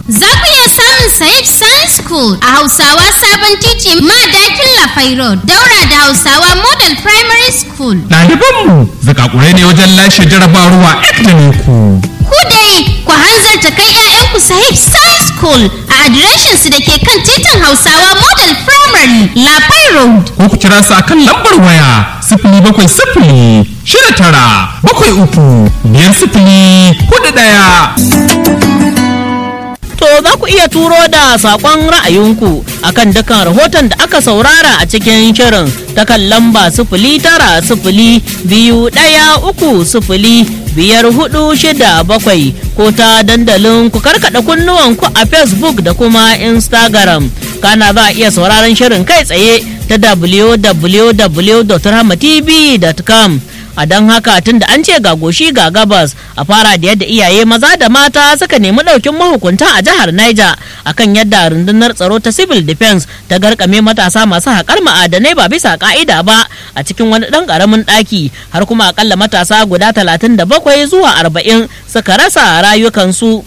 Za ku iya samun Saif Science School a Hausawa Sabon Titi Madakin Lafai Road, daura da Hausawa Model Primary School. Ɗalibanmu zakakurai ne wajen lashe jarabawa ek da ku. Ku dai ku hanzarta kai 'ya'yanku Sahib Science School a adireshinsu da ke kan titin Hausawa Model Primary Lafai Road. Ko ku kira su a kan lambar waya sifili bakwai sifili shida tara bakwai uku biyar sifili hudu ɗaya. To za ku iya turo da saƙon ra'ayinku akan dukkan rahoton da aka saurara a cikin shirin ta kan lamba sifili tara sifili biyu ɗaya uku sifili biyar hudu shida bakwai ko ta dandalin ku karkaɗa kunnuwanku a Facebook da kuma Instagram. Kana za a iya sauraron shirin kai tsaye ta www.rahmatv.com. a don haka tun da an ce ga goshi ga gabas a fara da yadda iyaye maza da mata suka nemi ɗaukin mahukunta a jihar Niger akan yadda rundunar tsaro ta civil defense ta garkame matasa masu haƙar ma'adanai ba bisa ka'ida ba a cikin wani ɗan ƙaramin ɗaki har kuma akalla matasa guda talatin da bakwai zuwa arba'in suka rasa rayukansu.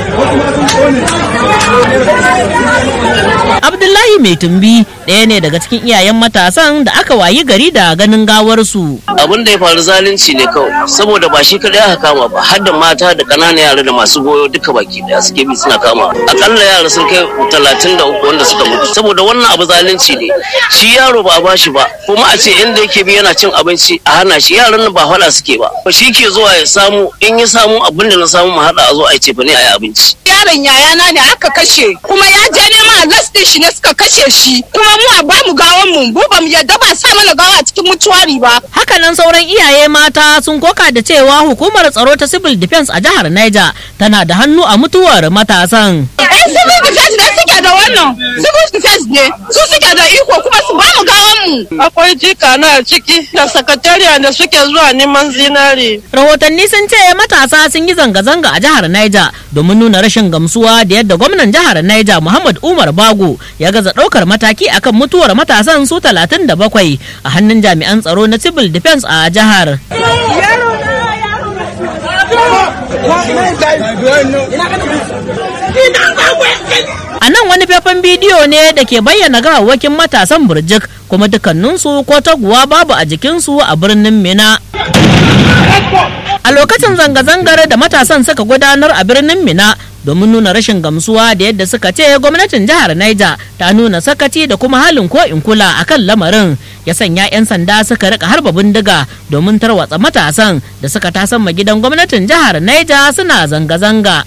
Abdullahi mai tumbi ɗaya ne daga cikin iyayen matasan da aka wayi gari da ganin gawarsu. abin da ya faru zalunci ne kawai saboda ba shi kadai aka kama ba har da mata da ƙananan yara da masu goyo duka baki daya suke bi suna kama akalla yara sun kai talatin da uku wanda suka mutu saboda wannan abu zalunci ne shi yaro ba a bashi ba kuma a ce inda yake bi yana cin abinci a hana shi yaran nan ba faɗa suke ba shi ke zuwa ya samu in ya samu abin da na samu mu haɗa a zo a yi cefa ne a yi abinci yaron yayana ne aka kashe kuma ya je nema a din shi ne suka kashe shi kuma mu a bamu gawan mu mu bamu yadda ba sa mana gawa a cikin mutuwari ba Hakanan sauran iyaye mata sun koka da cewa hukumar tsaro ta civil defense a jihar Niger tana da hannu a mutuwar matasan. yan civil defense ne suke da wannan civil defense ne su suke da iko kuma su bamu gawan mu akwai jika na ciki da sakatariya da suke zuwa neman zinare. Rahotanni sun ce matasa sun yi zanga-zanga a jihar Niger domin nuna rashin gamsuwa da yadda gwamnan jihar Niger Muhammad Umar Bago ya gaza ɗaukar mataki akan mutuwar matasan su 37 a hannun jami'an tsaro na civil defense a jihar. A nan wani faifan bidiyo ne da ke bayyana gawawwakin matasan burjik kuma dukkaninsu ko taguwa babu a jikinsu a birnin Mina. A lokacin zanga-zangar da matasan suka gudanar a birnin Mina domin nuna rashin gamsuwa da yadda suka ce gwamnatin jihar Niger ta nuna sakaci da kuma halin ko in kula akan lamarin ya sanya 'yan sanda suka rika harba bindiga domin tarwatsa matasan da suka tasamma gidan gwamnatin jihar Niger suna zanga-zanga.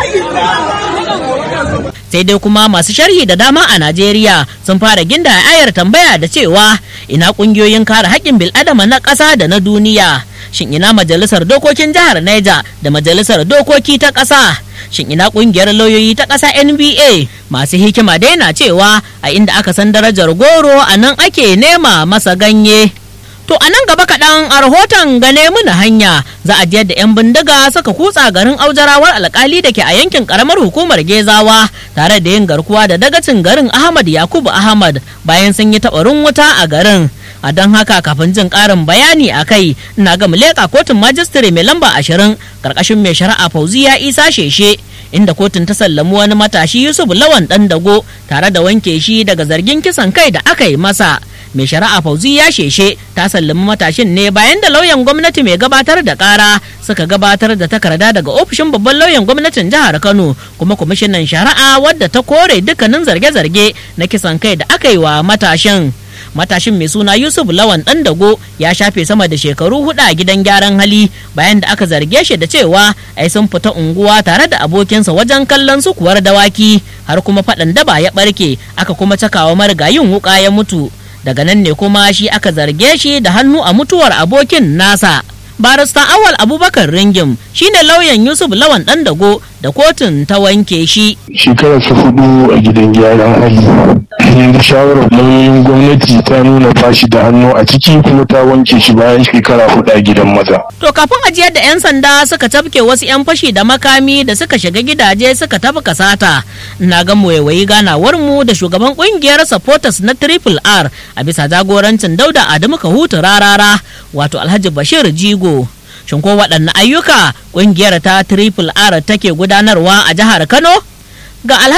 sai dai kuma masu sharhi da dama a Najeriya sun fara ginda ayar tambaya da cewa ina kungiyoyin kare haƙƙin bil'adama na ƙasa da na duniya shin ina majalisar dokokin jihar Niger da majalisar dokoki ta ƙasa shin ina kungiyar lauyoyi ta ƙasa NBA masu hikima dai na cewa a inda aka san darajar goro a nan ake nema masa ganye To a nan gaba kaɗan a rahoton gane muna hanya za a da 'yan bindiga suka kutsa garin aujarawar alkali da ke a yankin karamar hukumar Gezawa tare da yin garkuwa da dagacin garin Ahmad Yakubu Ahmad bayan sun yi taɓarin wuta a garin. A don haka kafin jin ƙarin bayani a kai ina ga leƙa kotun majistare mai lamba ashirin ƙarƙashin mai shari'a Fauziya Isa Sheshe inda kotun ta sallami wani matashi Yusuf Lawan ɗan dago tare da wanke shi daga zargin kisan kai da aka yi masa. mai shari'a fauzi ya sheshe ta sallami matashin ne bayan da lauyan gwamnati mai gabatar da kara suka gabatar da takarda daga ofishin babban lauyan gwamnatin jihar kano kuma kwamishinan shari'a wadda ta kore dukkanin zarge-zarge na kisan kai da aka yi wa matashin matashin mai suna yusuf lawan dan dago ya shafe sama da shekaru hudu a gidan gyaran hali bayan da aka zarge shi da cewa ai sun fita unguwa tare da abokinsa wajen kallon sukuwar dawaki har kuma faɗan daba ya ɓarke aka kuma cakawa marigayin wuka ya mutu daga nan ne kuma shi aka zarge shi da hannu a mutuwar abokin nasa barista awal abubakar ringim shine lauyan yusuf lawan dan dago da kotun ta wanke shi shekararsa hudu a gidan gyaran hali yanzu shawarar lauyoyin gwamnati ta nuna bashi da hannu a ciki kuma ta wanke shi bayan shekara hudu a gidan maza to kafin ajiyar da 'yan sanda suka tafke wasu 'yan fashi da makami da suka shiga gidaje suka tafi kasata na ga waiwayi ganawar mu da shugaban kungiyar supporters na triple r a bisa jagorancin dauda adamu kahutu rarara wato alhaji bashir jigo shin ko waɗanne ayyuka ƙungiyar ta triple r take gudanarwa a jihar kano ga alhaji